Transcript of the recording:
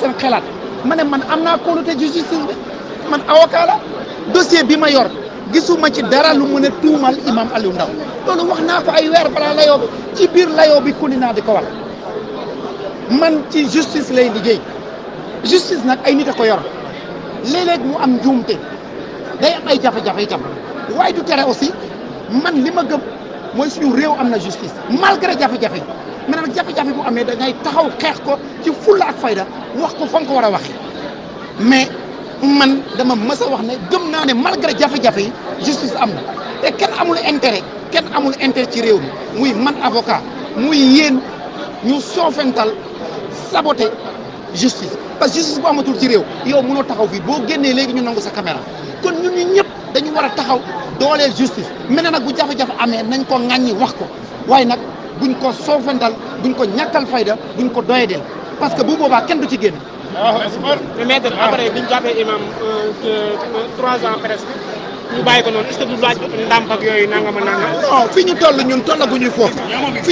seen xelaat ma ne man am naa kóolute ci justice bi man avocat la dossier bi ma yor gisuma ci dara lu mën a tuumal imam Aliou Ndao loolu wax naa ko ay weer balaa layoo bi ci biir layoo bi kuni naa di ko wax man ci justice lay liggéey justice nag ay nit a ko yor léeg-léeg mu am njuumte day am ay jafe-jafe itam waaye du tere aussi man li ma gëm mooy suñu réew am na justice malgré jafe-jafe yi mais nag jafe-jafe bu amee da ngay taxaw xeex ko ci fulla ak fayda wax ko fa nga ko war a waxee mais man dama mës a wax ne gëm naa ne malgré jafe-jafe yi justice am na te kenn amul intérêt kenn amul intérêt ci réew mi muy man avocat muy yéen ñu soofental saboter justice parce que justice bu amatul ci réew yow mënoo taxaw fii boo génnee léegi ñu nangu sa caméra kon ñun ñu ñëpp dañu war a taxaw dooleel justice mel na nag bu jafe-jafe amee nañ ko ŋàññi wax ko waaye nag buñ ko soofental buñ ko ñàkkal fayda buñ ko doyadeel parce que bu boobaa kenn du ci génn. mais maître après bi ñu jàppee imam trois ans presque ñu bàyyi ko noonu est-ce que du laaj ndàmp ak yooyu nangam a nangam. non fi ñu toll ñun tollaguñu foofu fi